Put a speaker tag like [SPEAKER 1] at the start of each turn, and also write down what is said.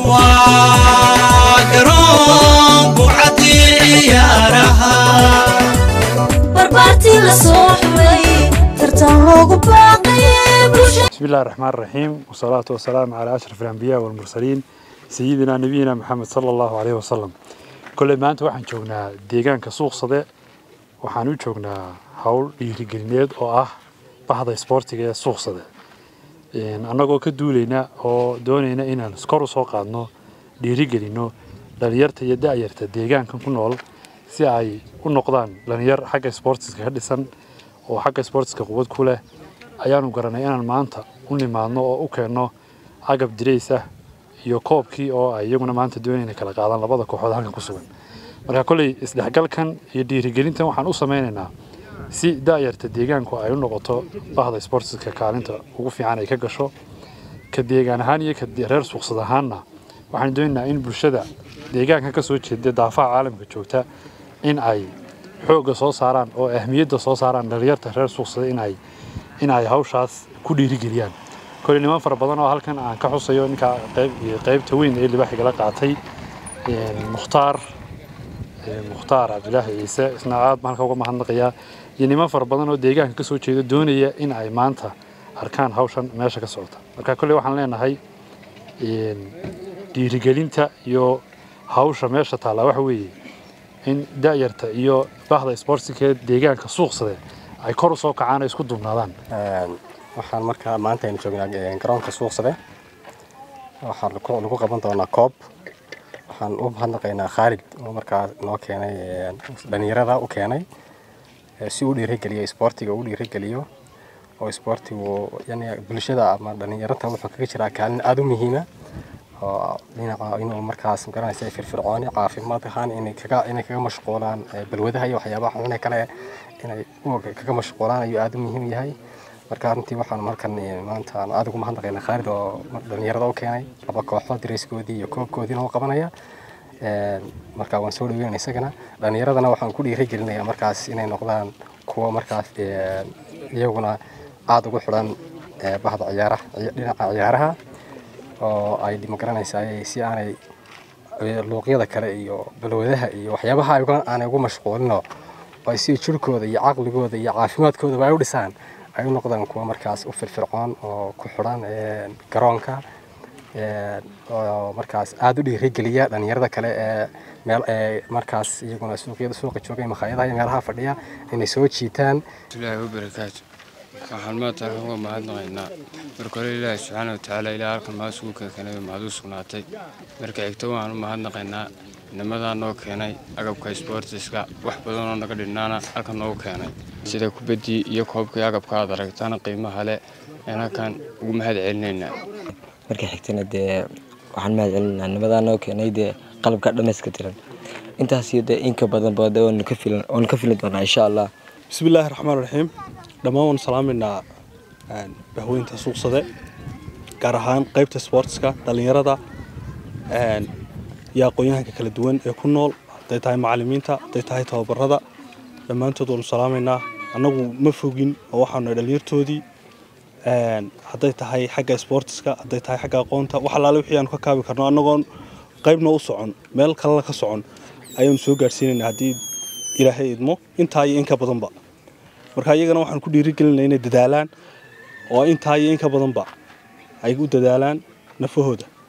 [SPEAKER 1] waa garoonku caddii ciyaaraha
[SPEAKER 2] barbaartii la soo xulay tartan loogu baaqayay bulshada
[SPEAKER 3] بسم الله الرحمن الرحيم والصلاة والسلام على أشرف الأنبياء والمرسلين سيدنا نبينا محمد صلى الله عليه وسلم كل ما أنت waxaan joognaa deegaanka suuqsade waxaan u joognaa hawl dhiirigelineed oo ah bahda isboortiga ee suuqsade annagoo ka duulayna oo doonayna inaan kor u soo qaadno dhiirigelino dhalinyarta iyo da'yarta deegaankan ku nool si ay u noqdaan dhalinyar xagga isboortiska ka dhisan oo xagga isboortiska quwad ku leh ayaanu garanay inaan maanta u nimaadno oo u keenno agab dirays ah iyo koobkii oo ay iyaguna maanta doonayna kala qaadaan labada kooxood halkan ku sugan marka kolley isdhexgalkan iyo dhiirigelintan waxaan u sameynaynaa si da'yarta deegaanku ay u noqoto bahda isboortiska kaalinta ugu fiican ay ka gasho ka deegaan ahaan iyo ka reer suuqsad ahaanna waxaan doonaynaa in bulshada deegaanka ka soo jeeda daafaha caalamka joogta in ay xoogga soo saaraan oo ahmiyadda soo saaraan dhalinyarta reer suuqsada in ay in ay hawshaas ku dhiirigeliyaan koley niman fara badan oo halkan aan ka xusayo ninka qayb qaybta weyn ee libaaxigala qaatay mukhtaar mukhtaar cabdilaahi ciise isna aad baan halka uga mahadnaqayaa iyo niman fara badan oo deegaanka ka soo jeeda doonaya in ay maanta arkaan hawshan meesha ka socota marka kolley waxaan leenahay dhiirigelinta iyo hawsha meesha taallaa waxa weeye in da'yarta iyo bahda isboortiga deegaanka suuqsade ay kor u soo kacaan ay isku duubnaadaan
[SPEAKER 4] waxaan markaa maanta aynu joognaa garoonka suuqsade waxaan lagu qaban doonaa koob waxaan u mahadnaqaynaa khaalid oo markaa noo keenay dhalinyarada u keenay si uu dhiirigeliyo isboortiga uu dhiirigeliyo oo isboortigu yani bulshada ama dhalinyarada wuxuu kaga jiraa kaalin aada u muhiima oo dhinaca inuu markaas garanaysa firfircooni caafimaad ahaan inay kaga inay kaga mashquulaan balwadaha iyo waxyaabaha xunune kale inay kaga mashquulaan ayuu aada u muhiim yahay marka runtii waxaan halkan maanta aan aada ugu mahadnaqaynaa khaalid oo dhalinyarada u keenay laba kooxood dareyskoodii iyo koobkoodiina u qabanaya marka waan soo dhaweynaya isagana dhalinyaradana waxaan ku dhiirigelinayaa markaas inay noqdaan kuwa markaas iyaguna aada ugu xidhan bahda ciyaaraha dhinaca ciyaaraha oo ay magaranaysaa si aanay luuqyada kale iyo balwadaha iyo waxyaabaha aanay ugu mashquulino ay si jirkooda iyo caqligooda iyo caafimaadkoodaba ay u dhisaan ay u noqdaan kuwa markaas u firfircoon oo ku xidhan garoonka oo markaas aada u dhiirigeliya dhalinyarada kale ee meel ee markaas iyaguna suuqyada suuqa joogay makhaayadaha iyo meelaha fadhiya inay soo jiitaan
[SPEAKER 5] ilaahi wabarakaatu waxaan maanta halkan uga mahadnaqaynaa marka hore ilaahi subxaana watacaala ilaa halkan maa sugu keenay mahad u sugnaatay marka xigto waxaan u mahadnaqaynaa nimadaa noo keenay agabka isboortiska wax badan oo naga dhinnaana halkan noogu keenay sida kubaddii iyo koobkii agabka aad aragtaan qiimaha leh ayaan halkan ugu mahad celinaynaa
[SPEAKER 6] marka xigtana dee waxaan mahad celinaa nimadaa noo keenay dee qalabka dhammayska tiran intaas iyo dee inka badanba dee waanu ka filan waanu ka filin doonaa insha allah
[SPEAKER 7] bismi illaahi raxmaan raxiim dhammaan waan salaamaynaa bahweynta suuqsade gaar ahaan qaybta sportska dhallinyarada iyo aqoon-yahanka kala duwan ee ku nool hadday tahay macalimiinta hadday tahay tababarada dhammaantood waanu salaamaynaa annagu ma fogin oo waxaanu dhalinyartoodii hadday tahay xagga sportiska hadday tahay xagga aqoonta wax allaale wixii aanu ka kaabi karno annagoon qaybna u socon meel kalena ka socon ayaanu soo gaadhsiinaynaa haddii ilaahay idmo intaa iyo inka badanba marka iyagana waxaan ku dhiirigelinaa inay dadaalaan oo intaa iyo inka badanba ay u dadaalaan nafahooda